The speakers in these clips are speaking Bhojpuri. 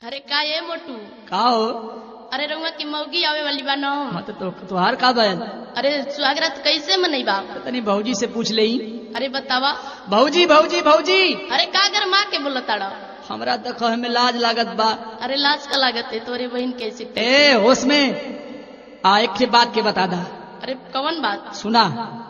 अरे का ये मोटू का हो अरे रउआ की मौगी आवे वाली बा न हाँ तो, तो तुहार का बैल अरे सुहागरात कैसे मनैबा तनी भौजी से पूछ ले अरे बतावा भौजी भौजी भौजी अरे का अगर माँ के बोलताड़ा हमरा तो कहे में लाज लागत बा अरे लाज का लागत है तोरे बहन कैसे ए होश में आ एक के बात के बता दा अरे कौन बात सुना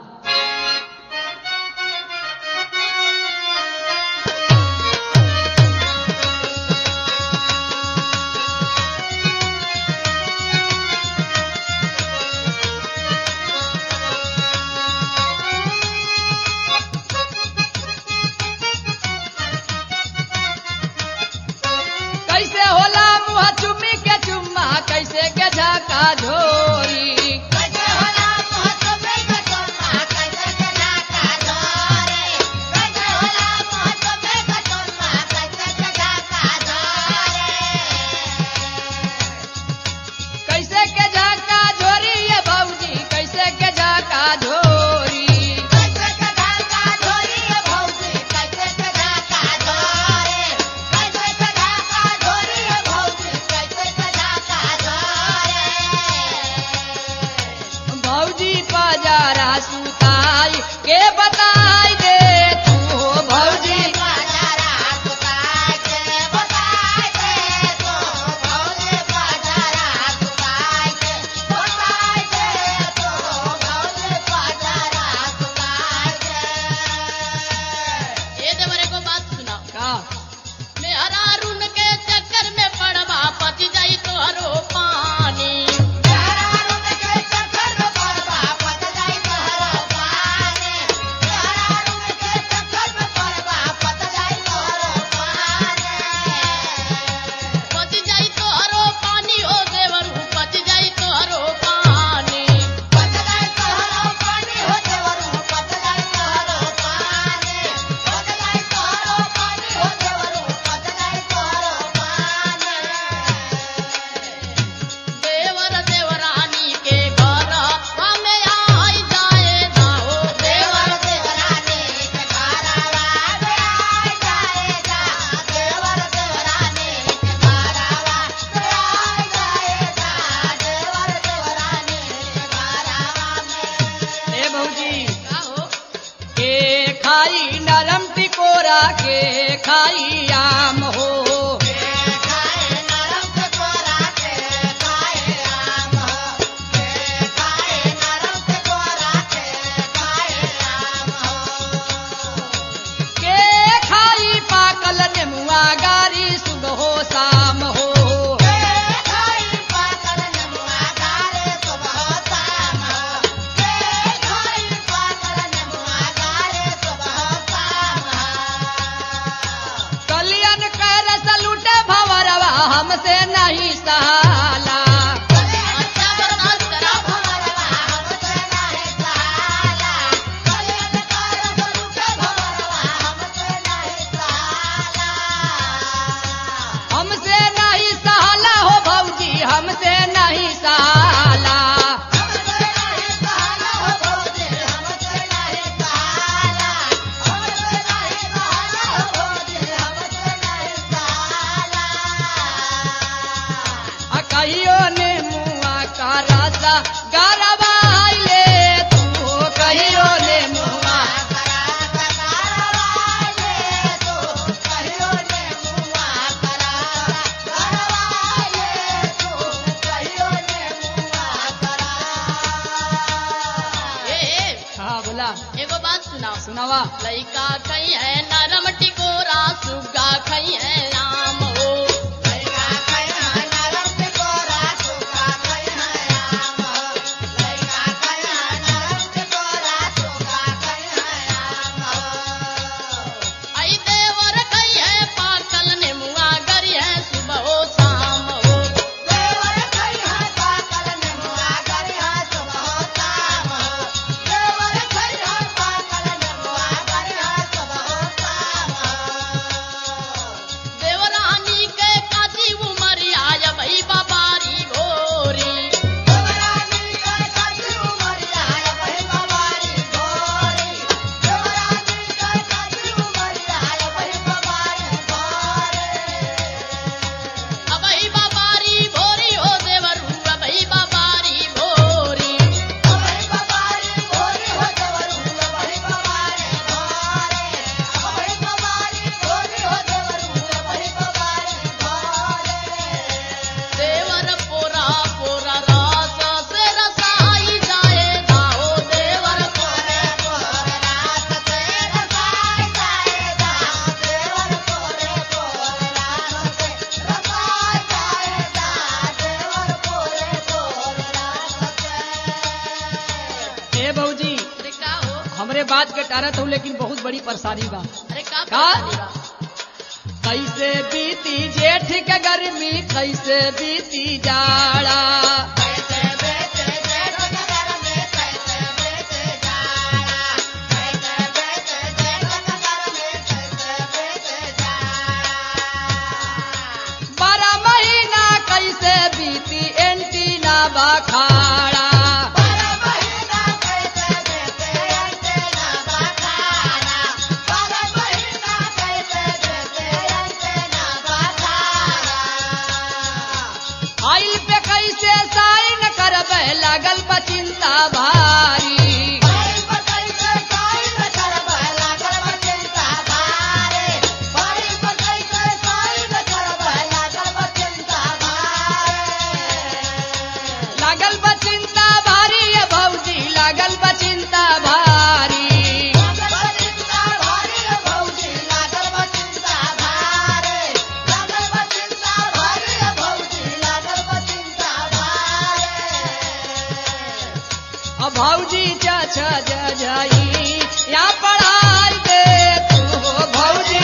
कैसे होला मुहा चुम्मी के चुम्मा कैसे के झाका झोरी कैसे के झाका झोरी ये भौजी कैसे के झाका झोरी भौजी पजारा सुताई के बताई दे तू हो भौजी ये देवरे को बात सुना का मैं अरारुन के चक्कर में पड़वा पति जाई तो हरो पानी पति जाई तो हरो पानी ओ देवरू पति जाई तो हरो पानी देवर देवरानी के घर हमें आई जाए जाओ देवर ए भौजी का हो के खाई नरम टिकोरा के खाई आम हो के खाई पाकल नेमुआ गारी सुबह हो शाम हो कलियन कर सलूटे भवरवा हमसे नहीं सहाला अच्छा बर्दाश्त करा हमसे नहीं सहाला हो भौजी हमसे नहीं सहाला आ कहियो ने मुआ का रासा गरबाइले तू हो कहियो ने मुआ ए ए, हाँ बोला एगो बात सुनाओ सुनावा लइका खई है नरम टिकोरा सुगा खई है आम हो आई देवर खई है पाकल नेमुआ गरी है सुबह हो शाम हो Yeah. हमरे बात के टारत हूँ लेकिन बहुत बड़ी परेशानी बा अरे का का? परेशानी बा? कैसे बीती जेठ के गर्मी कैसे बीती जाड़ा बारह महीना कैसे बीती एंटीना बखाड़ा आइल पे कैसे साइन करबे लागल बा चिंता भारी लागल बा चिंता भारी ये भौजी लागल बा चिंता भारी अब भौजी चा छा जा जाई या पढ़ाई दे तू हो भौजी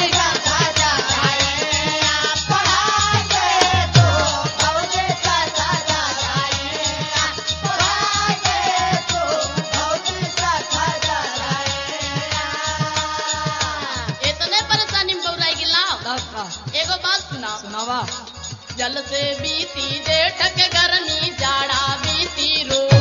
इतने परेशानी में बौराई गिला तब का एगो बात सुनाओ सुनावा जल से बीती जेठ के गर्मी जाड़ा बीती रो